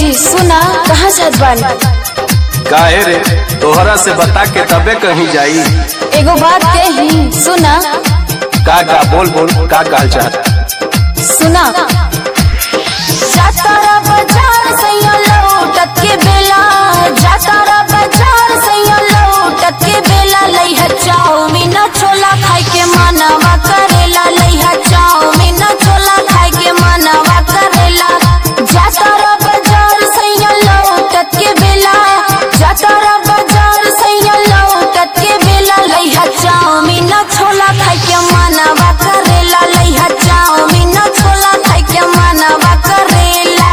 जी सुना कहाँ जात बानी काहे रे तोहरा से बता के तबे कहीं जाई एगो बात कही सुना का का बोल बोल का काल चाहत सुना जातारा बाजार सैया लौटत के बेला जातारा बाजार सैया लौटत के बेला लइहा चाउमीन छोला खाए के मनवा करेला लइहा चाउमीन छोला खाए के मनवा करेला जातारा बाजार सैया लौटत के बेला जातारा बाजार सैया लौटत के बेला लइहा चाउमीन छोला खाए के मनवा करेला लइहा चाउमीन छोला खाए के मनवा करेला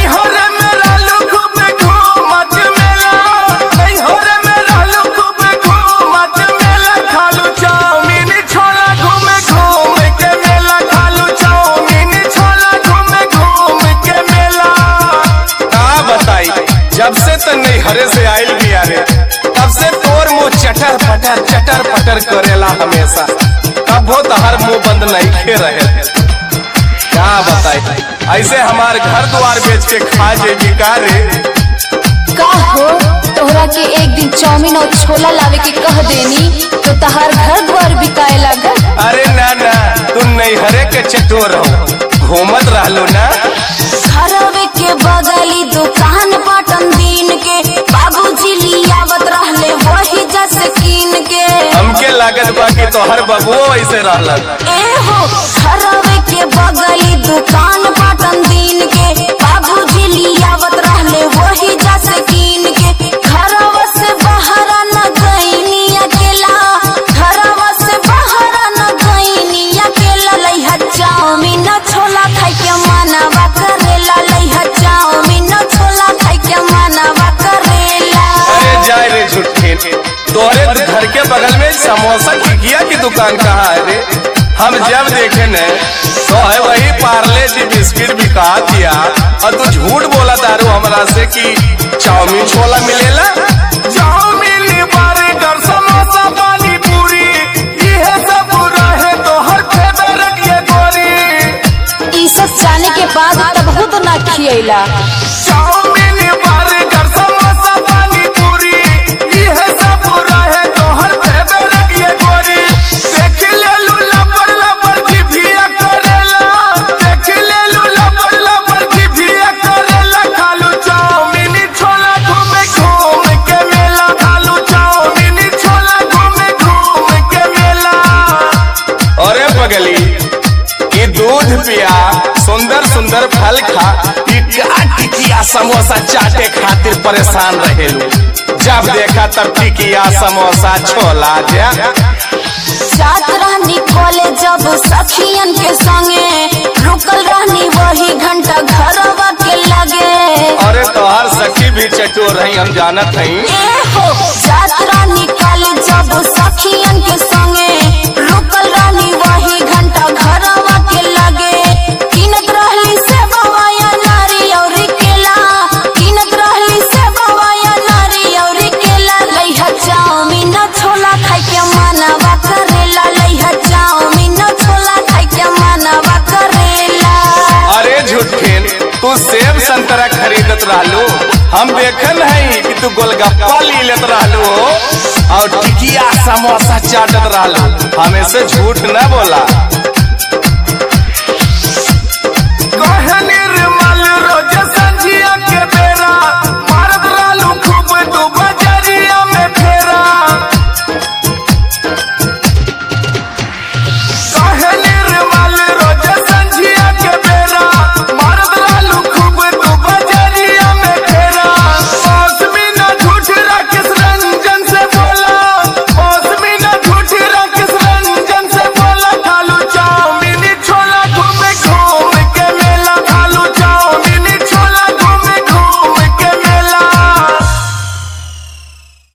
का बताई जब से तो नहीं हरे से आयल भी रे तब से तोर मुंह चटर पटर चटर पटर करेला हमेशा तब वो हर मुंह बंद नहीं खे रहे क्या बताई ऐसे हमार घर द्वार बेच के खा जेबी का रे का हो तोहरा के एक दिन चाउमीन और छोला लावे के कह देनी तो तहार घर द्वार बिकाए लागल अरे ना ना तू नहीं हरे के चटोर हो घूमत रहलो ना घरवे के बगली दुकान पाटन दिन के बाबूजी लियावत रहले वही जस कीन के हमके लागत बा कि तोहर बबुओ ऐसे रहलन ए हो घरवे के बगली दुकान पाटन दिन के बाबूजी लियावत रहले वही जस कीन के घरवा से बाहर न गईनी अकेला घरवा से बाहर न गईनी अकेला लइहा चाउमीन छोला खाए के मनवा करेला लइहा चाउमीन छोला खाए के मनवा करेला अरे जाए रे झूठे तोरे घर के बगल में समोसा टिकिया की दुकान कहाँ है रे हम जब देखे न तो है वही पार्ले जी बिस्किट बिका दिया और तू झूठ बोला दारू हमरा से कि चाउमीन छोला मिलेला चाउमीन बर्गर समोसा पानी पूरी ये सब रहे तो हर फेवरेट ये गोरी ई सब जाने के बाद तब खुद ना खियला चाउमीन बर्गर समोसा पानी पूरी यह सब रहे तोहर फेवरेट ये गोरी देख ले लू लबर लबर की भिया करेला देख ले लू लबर लबर की भिया करेला खालू चाउमीन छोला घूमे घूम के मेला खालू चाउमीन छोला घूमे घूम के मेला अरे पगली ई दूध पिया सुंदर सुंदर फल खा ई का टिकिया समोसा चाटे खातिर परेशान रहेलू जब देखा तब टिकिया समोसा छोला जा जात रहनी कॉलेज जब सखियन के संगे रुकल रहनी वही घंटा घरवा के लगे अरे तोहर सखी भी चटोर रही हम जानत हई ए हो जात रहनी कॉलेज जब सखियन के संगे रुकल रहनी वही घंटा घरवा के लगे किनत रहली से बवाया नारी और केला किनत रहली से बवाया नारी और केला लइहा चाउमीन छोला खाए के मनवा करेला लइहा चाउमीन छोला खाए के मनवा करेला अरे झूठेन तू सेब संतरा खरीदत रहलू हम देखन है कि तू गोलगप्पा ली लेत रहलू और टिकिया समोसा चाटत रहलू हमें से झूठ न बोला